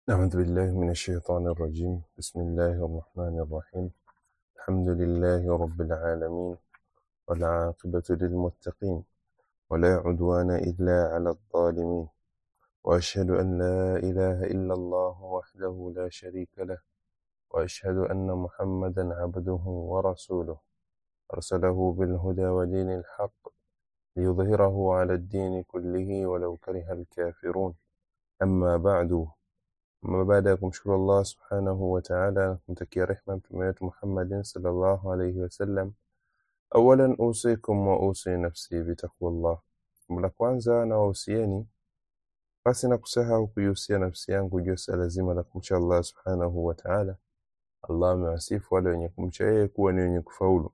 أعوذ بالله من الشيطان الرجيم بسم الله الرحمن الرحيم الحمد لله رب العالمين والعاقبة للمتقين ولا عدوان إلا على الظالمين وأشهد أن لا إله إلا الله وحده لا شريك له وأشهد أن محمدا عبده ورسوله أرسله بالهدى ودين الحق ليظهره على الدين كله ولو كره الكافرون أما بعد Ama baada ya kumshukuru Allah subhanahu wa ta'ala na kumtakia rehma mtume wetu Muhammadin sallallahu alayhi wasallam, awalan usikum wa usi nafsi bitaqwallah. Jambo la kwanza na wahusieni basi na kusahau kuihusia nafsi yangu juu ya suala zima la kumcha Allah subhanahu wa ta'ala. Allah amewasifu wale wenye kumcha yeye kuwa ni wenye kufaulu.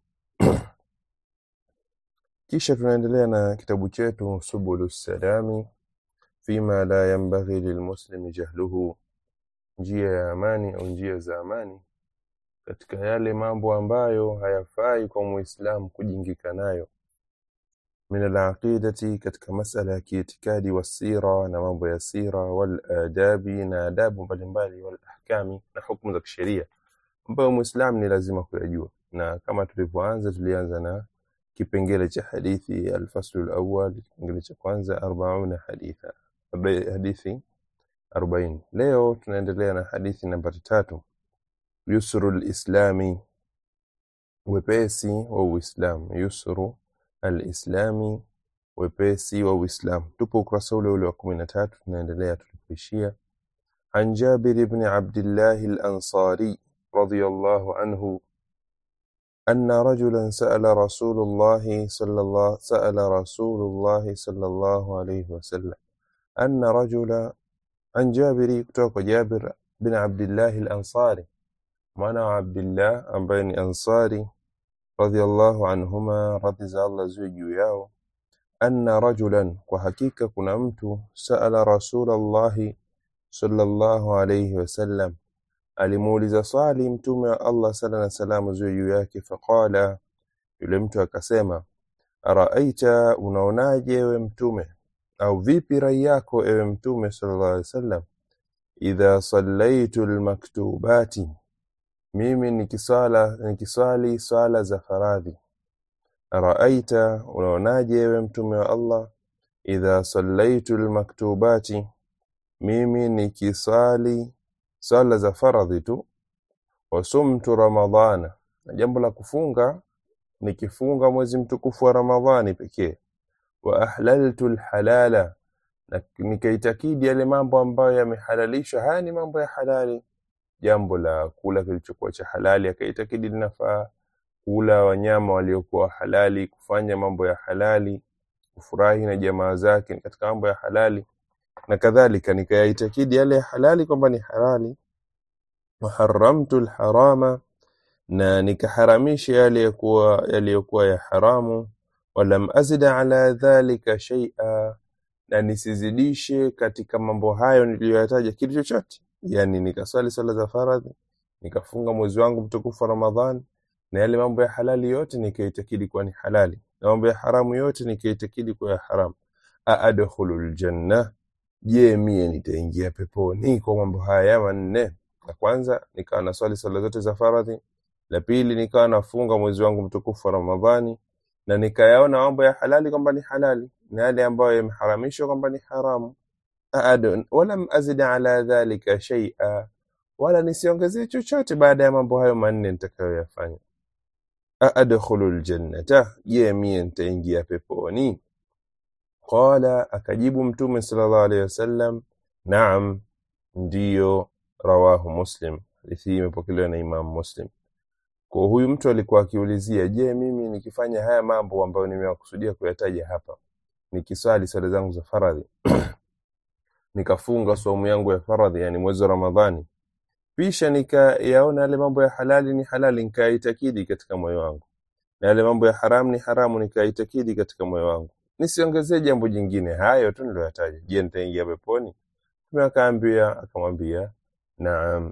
Kisha tunaendelea na kitabu chetu Subulu Salami fima la yanbaghi lilmuslimi jahluhu njia ya amani au njia za amani katika yale mambo ambayo hayafai kwa muislamu kujingika nayo min alaqidati katika masala ya kiitikadi wasira na mambo ya sira waladabi na adabu mbalimbali walahkami na hukumu za kisheria ambayo muislamu ni lazima kuyajua na kama tulivyoanza tulianza na kipengele cha hadithi alfaslu alawwal kipengele cha kwanza 40 haditha hadithi 40 leo tunaendelea na hadithi nambari tatu yusru lislami wepesi wa uislamu yusru alislami wepesi wa uislamu tupo ukurasa ule ule wa kumi na tatu tunaendelea tulipoishia عن جابر بن عبد الله الأنصاري رضي الله عنه أن رجلا سأل رسول الله صلى الله سأل رسول الله صلى الله عليه وسلم أن رجلا عن جابر kutoka جابر بن عبد الله الأنصاري mwana wa Abdullah ambaye ni Ansari radhiallahu anhuma, radhi za Allah ziwe juu yao, anna rajulan, kwa hakika kuna mtu saala rasulallahi sallallahu alayhi wasallam, alimuuliza swali mtume wa Allah sala na salamu ziwe juu yake, faqala, yule mtu akasema, araaita, unaonaje ewe mtume, au vipi rai yako ewe mtume sallallahu alayhi wasallam, idha sallaitu almaktubati mimi nikiswala nikiswali swala za faradhi araaita unaonaje ewe mtume wa Allah idha sallaitu almaktubati mimi nikiswali swala za faradhi tu wasumtu ramadhana na jambo la kufunga nikifunga mwezi mtukufu wa ramadhani pekee wa ahlaltu alhalala na nikaitakidi yale mambo ambayo yamehalalishwa haya ni mambo ya halali jambo la kula kilichokuwa cha halali akaitakidi linafaa kula wanyama waliokuwa halali kufanya mambo ya halali kufurahi na jamaa zake ni katika mambo ya halali na kadhalika nikayaitakidi yale ya halali kwamba ni halali waharamtu lharama na nikaharamisha yale yakuwa yaliyokuwa ya haramu walam azid ala dhalika shaia na nisizidishe katika mambo hayo niliyoyataja kitu chochote yani nikaswali swala za faradhi nikafunga mwezi wangu mtukufu wa ramadhan na yale mambo ya halali yote nikaitakidi kuwa ni halali na mambo ya haramu yote nikaitakidi kuwa ya haramu aadkhulu ljanna je mie nitaingia peponi kwa mambo haya manne la kwanza nikawa naswali swala zote za faradhi la pili nikawa nafunga mwezi wangu mtukufu wa ramadhani na nikayaona mambo ya halali kwamba ni halali na yale ambayo yameharamishwa kwamba ni haramu aadun walam azid ala dhalika shaia wala nisiongezee chochote baada ya mambo hayo manne nitakayoyafanya aadkhulu ljannata je mie nitaingia peponi qala akajibu mtume sallallahu alaihi wasallam naam ndiyo rawahu muslim hadithi hii imepokelewa na imam muslim kwa huyu mtu alikuwa akiulizia je mimi nikifanya haya mambo ambayo nimewakusudia kuyataja hapa nikiswali swala zangu za faradhi nikafunga saumu yangu ya faradhi yani mwezi wa ramadhani kisha nikayaona yale mambo ya halali ni halali nikayaitakidi katika moyo wangu na yale mambo ya haramu ni haramu nikayaitakidi katika moyo wangu nisiongezee jambo jingine hayo tu niliyoyataja je nitaingia peponi mtume akaambia akamwambia naam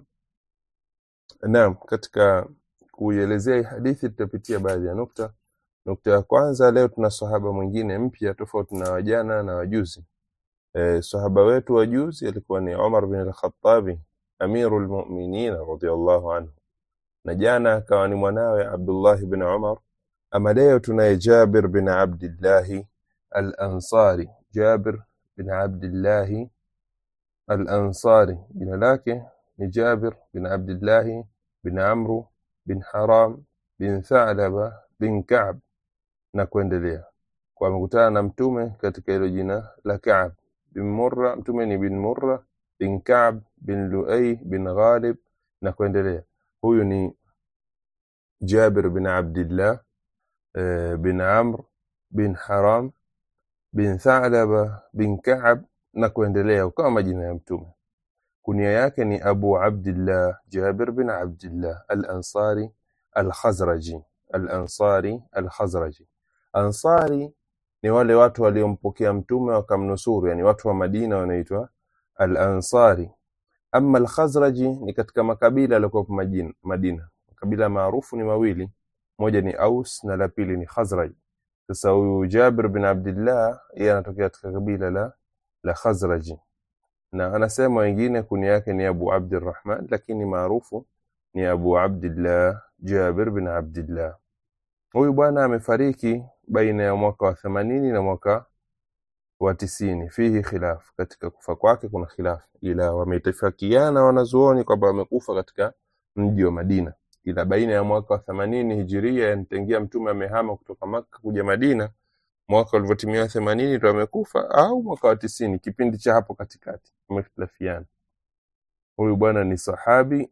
naam katika kuielezea hii hadithi tutapitia baadhi ya nukta nukta ya kwanza leo tuna sahaba mwingine mpya tofauti na wajana na wajuzi e, sahaba wetu wa juzi alikuwa ni Umar bin al-Khattabi amiru lmuminin radiallahu anhu na jana akawa ni mwanawe abdullah bin umar ama leo tunaye jabir bin abdillahi al ansari jabir bin abdillahi al ansari jina lake ni jabir bin abdillahi bin amru bin haram bin thalaba bin kab na kuendelea kwa amekutana na mtume katika hilo jina la Ka'b bin Murra mtume ni bin Murra bin Ka'b bin Luay bin Ghalib na kuendelea huyu ni Jabir bin Abdullah eh, bin Amr bin Haram bin Thalaba bin Ka'b na kuendelea kama majina ya mtume kunia yake ni Abu Abdullah Jabir bin Abdullah al-Ansari al-Khazraji al-Ansari al-Khazraji Ansari ni wale watu waliompokea mtume wakamnusuru yani watu wa Madina wanaitwa al-Ansari ama al-Khazraji ni katika makabila yaliokuwa Madina makabila maarufu ni mawili moja ni Aus na la pili ni Khazraj sasa huyu Jabir bin Abdullah yeye anatokea katika kabila la la Khazraji na anasema wengine kuni yake ni Abu Abdurrahman lakini maarufu ni Abu Abdullah Jabir bin Abdullah huyu bwana amefariki baina ya mwaka wa themanini na mwaka wa tisini fihi khilaf katika kufa kwake kuna khilaf ila wametifakiana wanazuoni kwamba amekufa katika mji wa Madina ila baina ya mwaka wa themanini hijiria yanitengia mtume amehama kutoka Makka kuja Madina mwaka ulivyotimia themanini ndo amekufa au mwaka wa tisini kipindi cha hapo katikati wamehtilafiana huyu bwana ni sahabi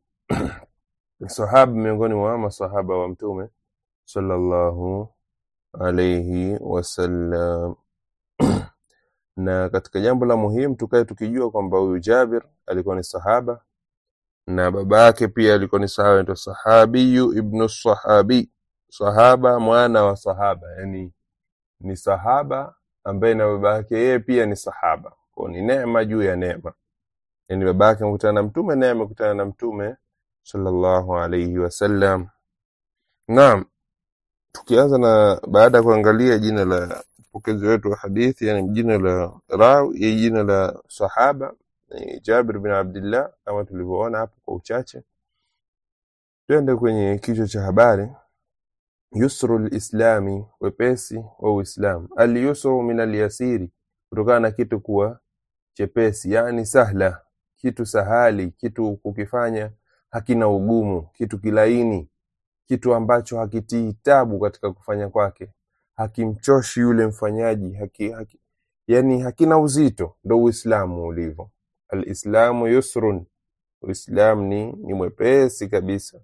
sahaba miongoni mwa masahaba wa mtume sallallahu alayhi wasallam na katika jambo la muhimu tukae tukijua kwamba huyu Jabir alikuwa ni sahaba na baba yake pia alikuwa ni sahaba anaitwa sahabiyu ibnu sahabi sahaba mwana wa sahaba yani ni sahaba ambaye na baba yake yeye pia ni sahaba kwa ni neema juu ya neema yani baba yake amekutana na mtume naye amekutana na mtume sallallahu alayhi wasallam naam tukianza na baada ya kuangalia jina la mpokezi wetu wa hadithi yani jina la rawi jina la sahaba ni Jabir bin Abdullah kama tulivyoona hapo kwa uchache twende kwenye kichwa cha habari yusru lislami wepesi wa uislamu alyusru min alyasiri kutokana na kitu kuwa chepesi yani sahla kitu sahali kitu kukifanya hakina ugumu kitu kilaini kitu ambacho hakitii tabu katika kufanya kwake hakimchoshi yule mfanyaji haki, haki, yani hakina uzito ndo uislamu ulivyo alislamu yusrun uislam ni, ni mwepesi kabisa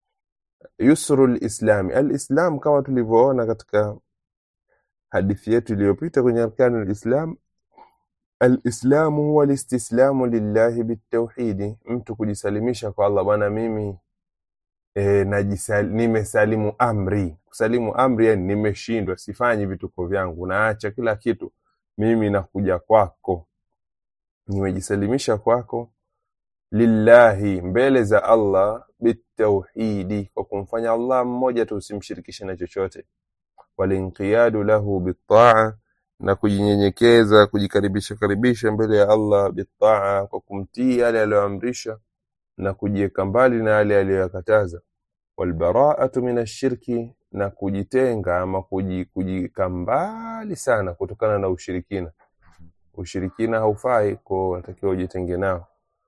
yusru lislami alislam kama tulivyoona katika hadithi yetu iliyopita kwenye arkanu lislam alislamu huwa listislamu lillahi bitauhidi mtu kujisalimisha kwa allah bwana mimi e, najisal, nimesalimu amri kusalimu amri yani nimeshindwa sifanyi vituko vyangu naacha kila kitu mimi nakuja kwako nimejisalimisha kwako lillahi mbele za allah bitauhidi kwa kumfanya allah mmoja tu usimshirikishe na chochote walinqiyadu lahu bitaa na kujinyenyekeza kujikaribisha karibisha mbele ya allah bitaa kwa kumtii yale aliyoamrisha na kujiweka mbali na yale aliyoyakataza walbaraatu min ashirki na kujitenga ama kujika mbali sana kutokana na ushirikina ushirikina haufai kwa unatakiwa ujitenge nao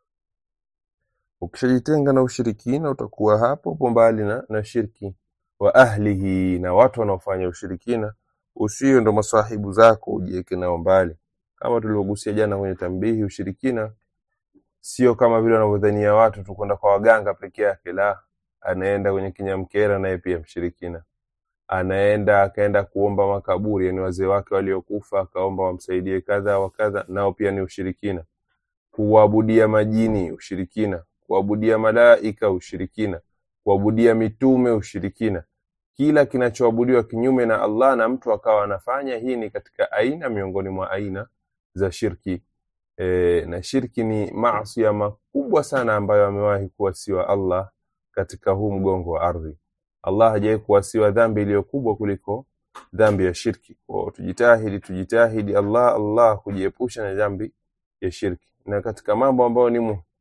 ukishajitenga na ushirikina utakuwa hapo hapo mbali na, na shirki wa ahlihi na watu wanaofanya ushirikina usio ndo masahibu zako ujiweke nao mbali kama tulivyogusia jana kwenye tambihi ushirikina sio kama vile wanavyodhania watu tu kwenda kwa waganga peke yake la anaenda kwenye kinyamkera naye pia mshirikina anaenda akaenda kuomba makaburi yani wazee wake waliokufa akaomba wamsaidie kadha wa kadha nao pia ni ushirikina kuabudia majini ushirikina kuabudia malaika ushirikina kuabudia mitume ushirikina kila kinachoabudiwa kinyume na Allah na mtu akawa anafanya hii ni katika aina miongoni mwa aina za shirki e, na shirki ni maasi makubwa sana ambayo amewahi kuwasiwa Allah katika huu mgongo wa ardhi Allah hajawahi kuwasiwa dhambi iliyo kubwa kuliko dhambi ya shirki kwa tujitahidi tujitahidi Allah Allah kujiepusha na dhambi ya shirki na katika mambo ambayo ni, mu,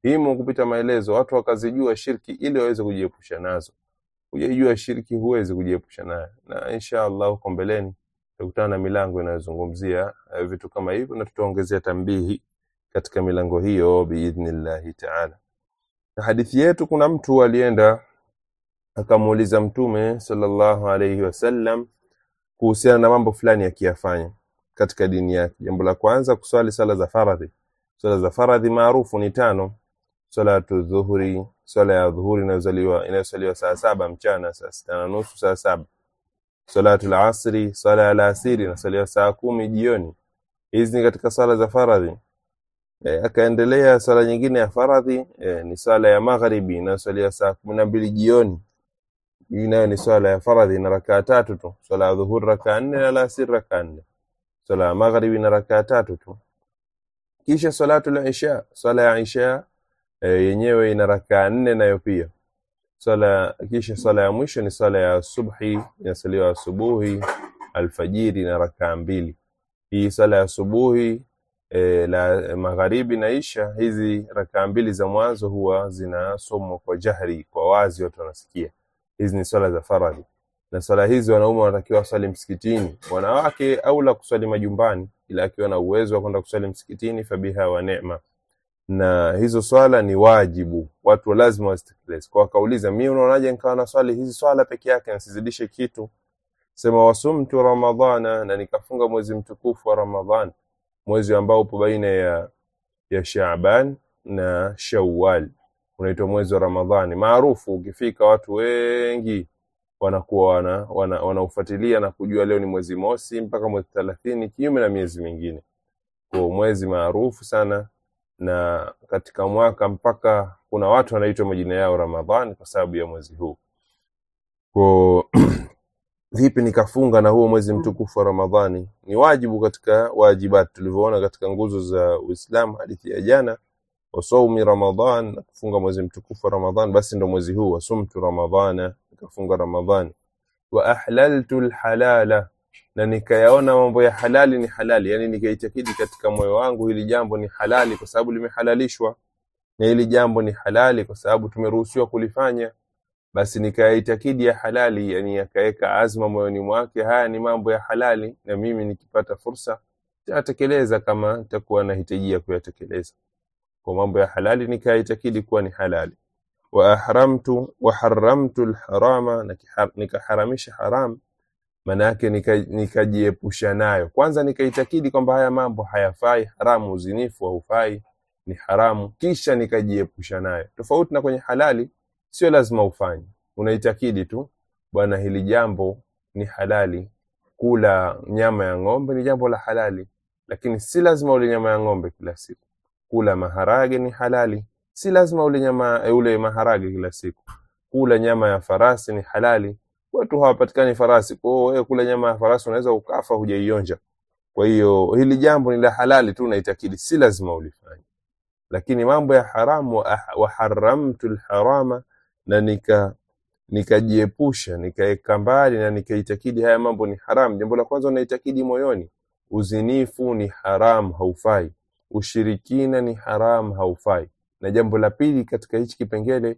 himo kupita maelezo watu wakazijua shirki ili waweze kujiepusha nazo hujaijua shirki huwezi kujiepusha nayo na insha allah huko mbeleni tutakutana na milango inayozungumzia eh, vitu kama hivyo na tutaongezea tambihi katika milango hiyo biidhnillahi taala na hadithi yetu kuna mtu alienda akamuuliza mtume sallallahu alaihi wasallam kuhusiana na mambo fulani akiyafanya katika dini yake jambo la kwanza kuswali sala za faradhi swala za faradhi maarufu ni tano salatu dhuhuri swala ya dhuhuri inayozaliwa inayosaliwa saa saba mchana saa sita na nusu saa saba salatu lasri swala ya alasiri inasaliwa saa kumi jioni hizi ni katika sala za faradhi e, akaendelea sala nyingine ya faradhi e, ni swala ya magharibi inayosaliwa saa kumi na mbili jioni hii nayo ni swala ya faradhi na rakaa tatu tu swala ya dhuhuri rakaa nne na alasiri rakaa nne swala ya magharibi na rakaa tatu tu kisha salatu la isha swala ya isha e, yenyewe ina rakaa nne nayo pia swala kisha swala ya mwisho ni swala ya subhi inasaliwa asubuhi alfajiri na rakaa mbili hii swala ya asubuhi e, la magharibi na isha hizi rakaa mbili za mwanzo huwa zinasomwa kwa jahri kwa wazi watu wanasikia hizi ni swala za faradhi na swala hizi wanaume wanatakiwa waswali msikitini wanawake au la kuswali majumbani ila akiwa na uwezo wa kwenda kuswali msikitini fabiha wa neema na hizo swala ni wajibu watu lazima wazitekeleze kwa wakauliza mi unaonaje nikawa na swali hizi swala peke yake nasizidishe kitu sema wasumtu ramadhana na nikafunga mwezi mtukufu wa ramadhan mwezi ambao upo baina ya ya shaban na shawal unaitwa mwezi wa ramadhani maarufu ukifika watu wengi wanakuwa wana, wana, wanaufuatilia na kujua leo ni mwezi mosi mpaka mwezi thelathini kinyume na miezi mingine kwa mwezi maarufu sana na katika mwaka mpaka kuna watu wanaitwa majina yao ramadhani kwa sababu ya mwezi huu kwa vipi nikafunga na huo mwezi mtukufu wa ramadhani ni wajibu katika wajibat tulivyoona katika nguzo za uislamu hadithi ya jana wasaumi ramadan na kufunga mwezi mtukufu wa ramadhan basi ndo mwezi huu wasumtu ramadhana nikafunga ramadhani wa ahlaltu lhalala na nikayaona mambo ya halali ni halali yani nikaitakidi katika moyo wangu hili jambo ni halali kwa sababu limehalalishwa na hili jambo ni halali kwa sababu tumeruhusiwa kulifanya basi nikayaitakidi ya halali yani akaweka azma moyoni mwake haya ni mambo ya halali na mimi nikipata fursa tatekeleza kama nitakuwa nahitajia kuyatekeleza kwa mambo ya halali nikayaitakidi kuwa ni halali wa ahramtu wa haramtu lharama na kiha- nikaharamisha haram maana yake nika- nikajiepusha nayo kwanza nikaitakidi kwamba haya mambo hayafai haramu uzinifu haufai ni haramu kisha nikajiepusha nayo tofauti na kwenye halali sio lazima ufanye unaitakidi tu bwana hili jambo ni halali kula nyama ya ng'ombe ni jambo la halali lakini si lazima ule nyama ya ng'ombe kila siku kula maharage ni halali si lazima ule nyama eh, ule maharage kila siku kula nyama ya farasi ni halali watu hawapatikani farasi kwa hiyo wewe kula nyama ya farasi unaweza ukafa hujaionja kwa hiyo hili jambo ni la halali tu unaitakidi si lazima ulifanye lakini mambo ya haramu wa ah- wa haramtu lharama na nika nikajiepusha nikaweka mbali na nikaitakidi haya mambo ni haramu jambo la kwanza unaitakidi moyoni uzinifu ni haramu haufai ushirikina ni haramu haufai na jambo la pili katika hichi kipengele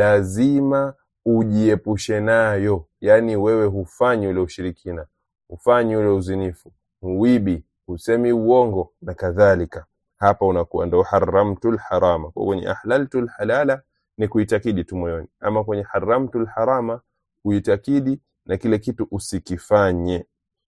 lazima ujiepushe nayo yaani wewe hufanyi ule ushirikina hufanyi ule uzinifu huibi husemi uongo na kadhalika hapa unakuwa ndo haramtu lharama kwa kwenye ahlaltu lhalala ni kuitakidi tu moyoni ama kwenye haramtu lharama kuitakidi na kile kitu usikifanye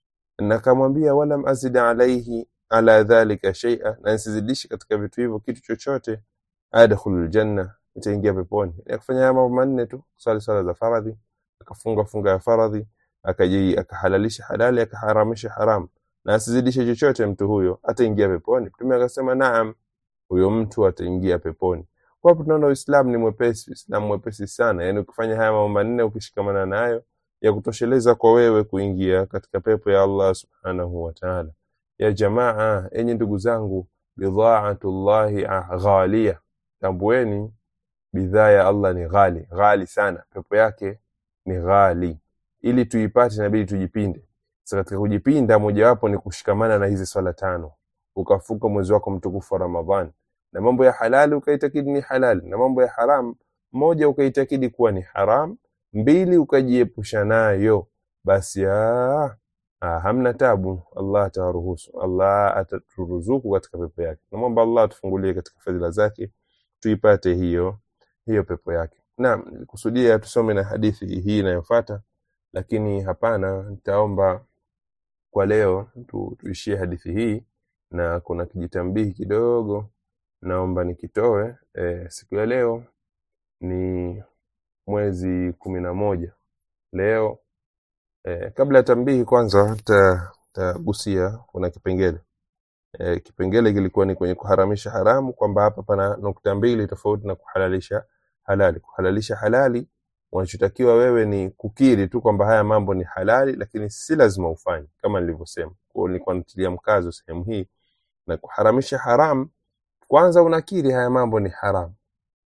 na kamwambia walam azid alaihi ala dhalika shaia na nsizidishi katika vitu hivyo kitu chochote adkhulu ljanna nitaingia peponi akafanya haya mambo manne tu swali swala za faradhi akafunga funga ya faradhi akaji akahalalisha halali akaharamisha haramu na asizidishe chochote mtu huyo ataingia peponi mtume akasema naam huyo mtu ataingia peponi kwa hapo tunaona uislamu ni mwepesi uislamu mwepesi sana yaani ukifanya haya mambo manne ukishikamana nayo ya kutosheleza kwa wewe kuingia katika pepo ya allah subhanahu wa taala ya jamaa enyi ndugu zangu bidhaatullahi ah- ghalia tambueni bidhaa ya allah ni ghali ghali sana pepo yake ni ghali ili tuipate inabidi tujipinde sasa katika kujipinda mojawapo ni kushikamana na hizi swala tano ukafunga mwezi wako mtukufu wa ramadhan na mambo ya halali ukaitakidi ni halali na mambo ya haram moja ukaitakidi kuwa ni haram mbili ukajiepusha nayo basi aa, aa, hamna tabu allah atawaruhusu allah ataturuzuku katika pepo yake namwomba allah atufungulie katika fadhila zake tuipate hiyo hiyo pepo yake naam nilikusudia tusome na hadithi hii inayofuata lakini hapana nitaomba kwa leo tu, tuishie hadithi hii na kuna kijitambihi kidogo naomba nikitoe e, siku ya leo ni mwezi kumi na moja leo e, kabla ya tambihi kwanza ta- tagusia kuna kipengele e, kipengele kilikuwa ni kwenye kuharamisha haramu kwamba hapa pana nukta mbili tofauti na kuhalalisha halali kuhalalisha halali unachotakiwa wewe ni kukiri tu kwamba haya mambo ni halali lakini si lazima ufanye kama nilivyosema kwa hiyo nilikuwa natilia mkazo sehemu hii na kuharamisha haram kwanza unakiri haya mambo ni haramu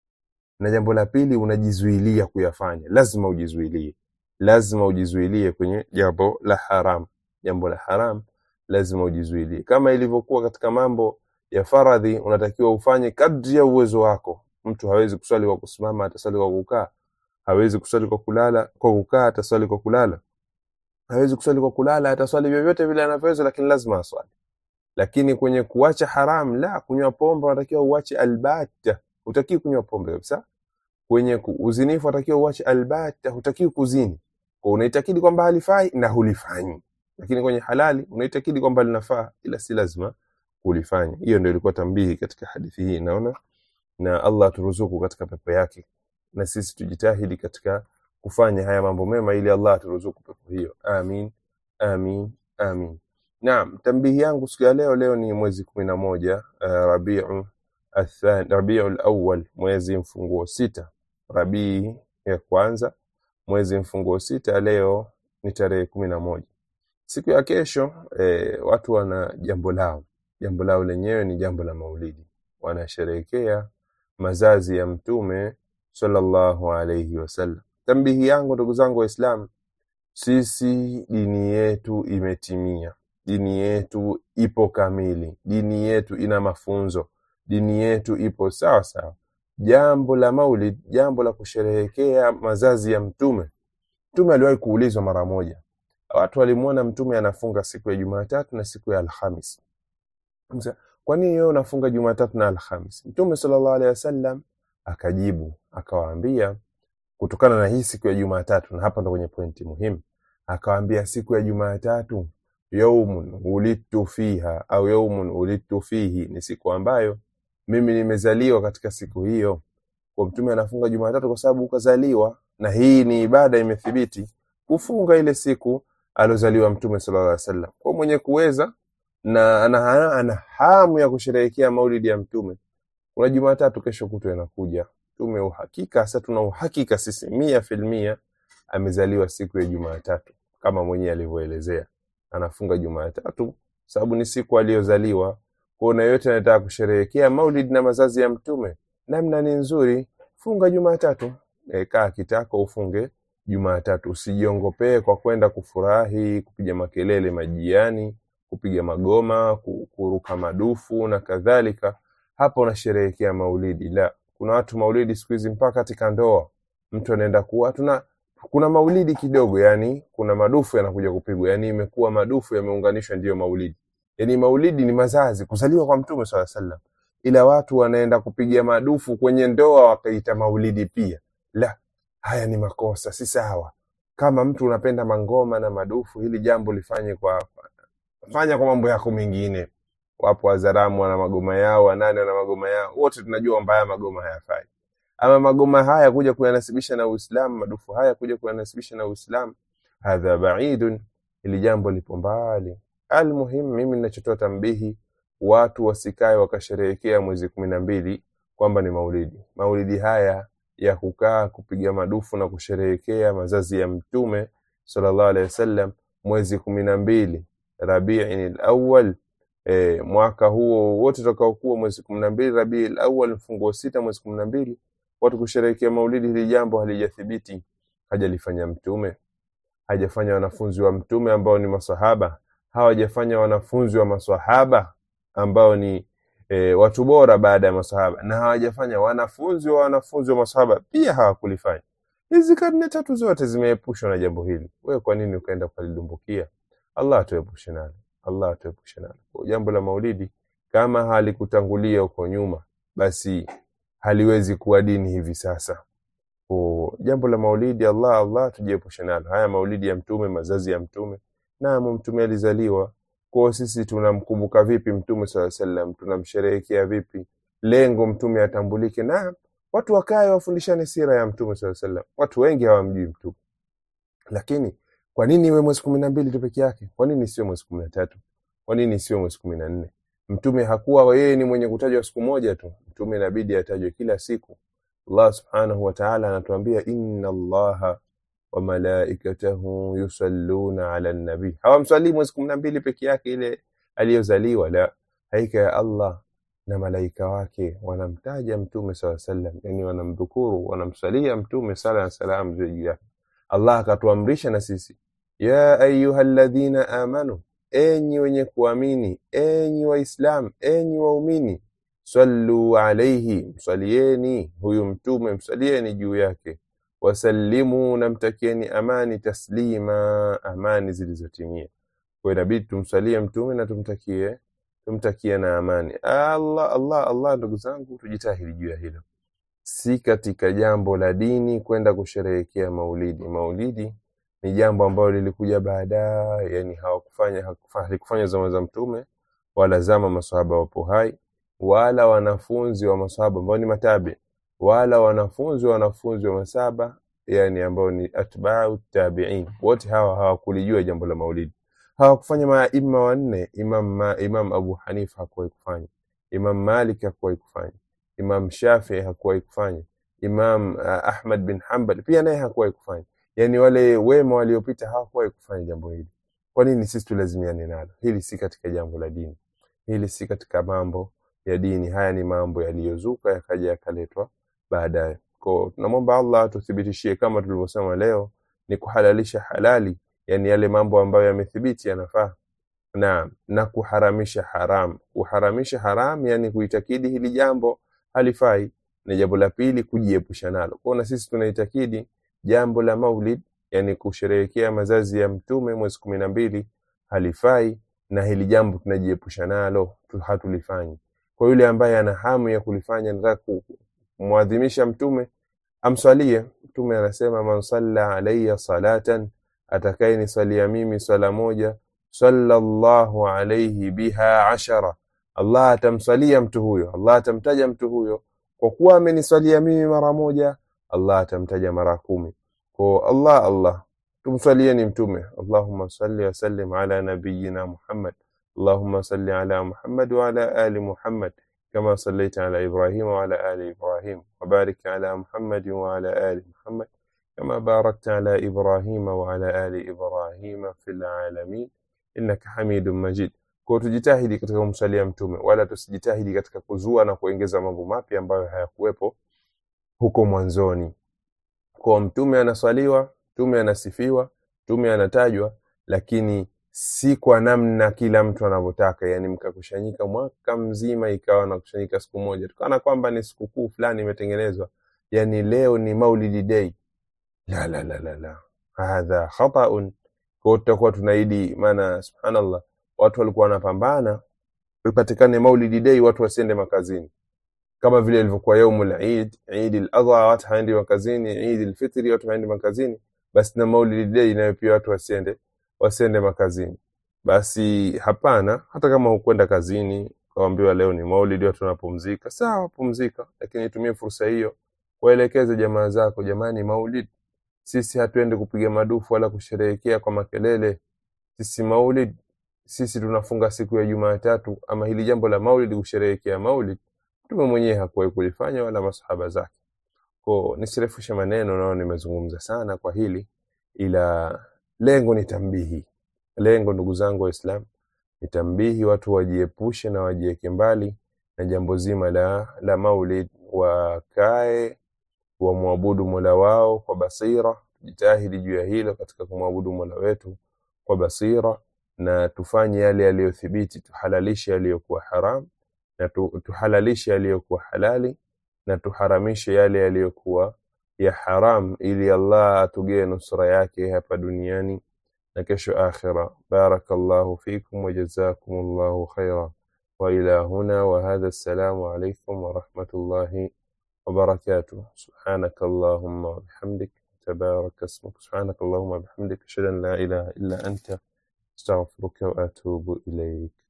na jambo la pili unajizuilia kuyafanya lazima ujizuilie lazima ujizuilie kwenye jambo la haram jambo la haram lazima ujizuilie kama ilivyokuwa katika mambo ya faradhi unatakiwa ufanye kadri ya uwezo wako mtu hawezi kuswali kwa kusimama ataswali kwa kukaa hawezi kuswali kwa kulala kwa kukaa ataswali kwa kulala hawezi kuswali kwa kulala ataswali vyovyote vile anavyoweza lakini lazima aswali lakini kwenye kuacha haram la kunywa pombe unatakiwa uache albata hutakiwi kunywa pombe kabisa kwenye ku- uzinifu unatakiwa uache albata hutakiwi kuzini kwa unaitakidi kwamba halifai na hulifanyi lakini kwenye halali unaitakidi kwamba linafaa ila si lazima kulifanya hiyo ndio ilikuwa tambihi katika hadithi hii naona na allah turuzuku katika pepo yake na sisi tujitahidi katika kufanya haya mambo mema ili allah aturuzuku pepo hiyo amin amin amin naam tambihi yangu siku ya leo leo ni mwezi kumi na moja uh, rabiu athani rabiu lawal mwezi mfunguo sita rabii ya kwanza mwezi mfunguo sita leo ni tarehe kumi na moja siku ya kesho eh, watu wana jambo lao jambo lao lenyewe ni jambo la maulidi wanasherehekea mazazi ya mtume sallallahu alaihi wasallam tambihi yangu ndugu zangu waislamu sisi dini yetu imetimia dini yetu ipo kamili dini yetu ina mafunzo dini yetu ipo sawa sawa jambo la maulid jambo la kusherehekea mazazi ya mtume mtume aliwahi kuulizwa mara moja watu walimwona mtume anafunga siku ya jumatatu na siku ya alhamis Sasa, kwa nini wewe unafunga jumatatu na alhamis mtume sallallahu alaihi wasallam akajibu akawaambia kutokana na hii siku ya jumatatu na hapa ndo kwenye pointi muhimu akawaambia siku ya jumatatu yaumun ulidtu fiha au yaumun ulidtu fihi ni siku ambayo mimi nimezaliwa katika siku hiyo kwa mtume anafunga jumatatu kwa sababu ukazaliwa na hii ni ibada imethibiti kufunga ile siku aliozaliwa mtume sallallahu alaihi wasallam kwa mwenye kuweza na ana, ana hamu ya kusherehekea maulidi ya mtume kuna jumatatu kesho kutwa inakuja tume uhakika sasa tuna uhakika sisi mia filmia amezaliwa siku ya jumatatu kama mwenyewe alivyoelezea anafunga jumatatu sababu ni siku aliyozaliwa kuna yote anataka kusherehekea maulid na mazazi ya mtume namna ni nzuri funga jumatatu e, kaa kitako ufunge jumatatu usijiongopee kwa kwenda kufurahi kupiga makelele majiani kupiga magoma ku- kuruka madufu na kadhalika hapa unasherehekea maulidi la kuna watu maulidi siku hizi mpaka katika ndoa mtu anaenda kuwa tuna kuna maulidi kidogo yani kuna madufu yanakuja kupigwa yani imekuwa madufu yameunganishwa ndiyo maulidi yani maulidi ni mazazi kuzaliwa kwa mtume saa sallam ila watu wanaenda kupiga madufu kwenye ndoa wakaita maulidi pia la haya ni makosa si sawa kama mtu unapenda mangoma na madufu hili jambo lifanye kwa fanya kwa mambo yako mengine wapo wazaramu wana magoma yao wanane wana magoma yao wote tunajua kwamba haya magoma hayafai ama magoma haya kuja kuyanasibisha na uislamu madufu haya kuja kuyanasibisha na uislamu hadha baidun ili jambo lipo mbali almuhim mimi ninachotoa tambihi watu wasikae wakasherehekea mwezi kumi na mbili kwamba ni maulidi maulidi haya ya kukaa kupiga madufu na kusherehekea mazazi ya mtume sallallahu alaihi wasallam mwezi kumi na mbili rabiin lawal e, mwaka huo wote utakaokuwa mwezi kumi na mbili rabii lawal mfunguo sita mwezi kumi na mbili watu kusherehekea maulidi hili jambo halijathibiti hajalifanya mtume hajafanya wanafunzi wa mtume ambao ni masahaba hawajafanya wanafunzi wa masahaba ambao ni e, watu bora baada ya masahaba na hawajafanya wanafunzi wa wanafunzi wa masahaba pia hawakulifanya hizi karne tatu zote zimeepushwa na jambo hili wewe kwa nini ukaenda ukalidumbukia allah atuepushe nalo allah atuepushe nalo Kwa jambo la maulidi kama halikutangulia huko nyuma basi haliwezi kuwa dini hivi sasa Kwa jambo la maulidi allah allah tujiepushe nalo haya maulidi ya mtume mazazi ya mtume naam mtume alizaliwa kwao sisi tunamkumbuka vipi mtume saa salam tunamsherehekea vipi lengo mtume atambulike na watu wakae wafundishane sira ya mtume saa salam watu wengi hawamjui mtume lakini kwa nini iwe mwezi kumi na mbili tu peke yake kwa nini sio mwezi kumi na tatu kwa nini sio mwezi kumi na nne mtume hakuwa yeye ni mwenye kutajwa siku moja tu mtume inabidi atajwe kila siku allah subhanahu wa taala anatuambia inna allaha wa malaikatahu yusalluna ala nabii hawamswalii mwezi kumi na mbili peke yake ile aliyozaliwa la haika ya allah na malaika wake wanamtaja mtume saa sallam yani wanamdhukuru wanamswalia mtume sala na salam juu yake allah akatuamrisha na sisi ya ayuha ladhina amanu enyi wenye kuamini enyi waislam enyi waumini sallu alaihi msalieni huyu mtume msalieni juu yake wasallimu namtakieni amani taslima amani zilizotimia kwa inabidi tumsalie mtume na tumtakie tumtakie na amani allah allah allah ndugu zangu tujitahidi juu ya hilo si katika jambo la dini kwenda kusherehekea maulidi maulidi ni jambo ambalo lilikuja baadaye yani hawakufanya hakufa- halikufanya zama za mtume wala zama masahaba wapo hai wala wanafunzi wa masahaba ambao ni matabi wala wanafunzi wa wanafunzi wa masaba yani ambao ni atbau tabiin wote hawa hawakulijua jambo la maulidi hawakufanya maima wanne imam, ma, imam abu hanifa hakuwahi kufanya imam malik hakuwahi kufanya imam shafii hakuwahi kufanya imam uh, ahmad bin hambal pia naye hakuwahi kufanya yani wale wema waliopita hawakuwahi kufanya jambo hili kwa nini sisi tulazimiane nalo hili si katika jambo la dini hili si katika mambo ya dini haya ni mambo yaliyozuka yakaja yakaletwa baadaye ko tunamwomba allah atuthibitishie kama tulivyosema leo ni kuhalalisha halali yani yale mambo ambayo yamethibiti yanafaa na na kuharamisha haram kuharamisha haram yani kuitakidi hili jambo halifai na jambo la pili kujiepusha nalo kwao na sisi tunaitakidi jambo la maulid yani kusherehekea mazazi ya mtume mwezi kumi na mbili halifai na hili jambo tunajiepusha nalo tu- hatulifanyi kwa yule ambaye ana hamu ya kulifanya nataka ku- kumwadhimisha mtume amswalie mtume anasema man salla alayya salatan atakayeniswalia mimi swala moja sallallahu alayhi biha ashara allah atamswalia mtu huyo allah atamtaja mtu huyo kwa kuwa ameniswalia mimi mara moja allah atamtaja mara kumi kwa allah allah tumswalieni mtume allahumma salli wasallim ala nabiyina muhammad اللهم صل على محمد وعلى آل محمد كما صليت على إبراهيم وعلى آل إبراهيم وبارك على محمد وعلى آل محمد كما باركت على إبراهيم وعلى آل إبراهيم في العالمين إنك حميد مجيد kwa tujitahidi katika kumsalia mtume wala tusijitahidi katika kuzua na kuongeza mambo mapya ambayo hayakuwepo huko mwanzoni kwa mtume anaswaliwa mtume anasifiwa mtume anatajwa lakini si kwa namna kila mtu anavyotaka yani mkakushanyika mwaka mzima ikawa nakushanyika siku moja tukana kwamba ni sikukuu fulani imetengenezwa yani leo ni maulidi day la la la la la hadha khataun kwa tutakuwa tunaidi maana subhanallah watu walikuwa wanapambana ipatikane maulidi day watu wasiende makazini kama vile ilivyokuwa yaumul eid eid al-adha watu haendi makazini eid al-fitri watu haendi makazini basi na maulidi day nayo pia watu wasiende wasiende makazini basi hapana hata kama hukwenda kazini kaambiwa leo ni maulidi watu wanapumzika sawa pumzika lakini tumie fursa hiyo waelekeze jamaa zako jamani maulid sisi hatuendi kupiga madufu wala kusherehekea kwa makelele sisi maulid sisi tunafunga siku ya jumatatu ama hili jambo la maulid kusherehekea maulid mtume mwenyewe hakuwahi kulifanya wala masahaba zake ko nisirefushe maneno nao nimezungumza sana kwa hili ila lengo ni tambihi lengo ndugu zangu waislam ni tambihi watu wajiepushe na wajiweke mbali na jambo zima la, la maulid wakae wamwabudu mola wao kwa basira tujitahidi juu ya hilo katika kumwabudu mola wetu kwa basira na tufanye yale yaliyothibiti tuhalalishe yaliyokuwa haram na tu, tuhalalishe yaliyokuwa halali na tuharamishe yale yaliyokuwa ya haram ili Allah atugee nusra yake hapa duniani na kesho akhira barakallahu fikum wa jazakumullahu khaira wa ila huna wa hadha assalamu alaykum wa rahmatullahi wa barakatuh subhanaka allahumma wa bihamdik tabarak ismuk subhanaka allahumma wa bihamdik ashhadu an la ilaha illa anta astaghfiruka wa atubu ilayk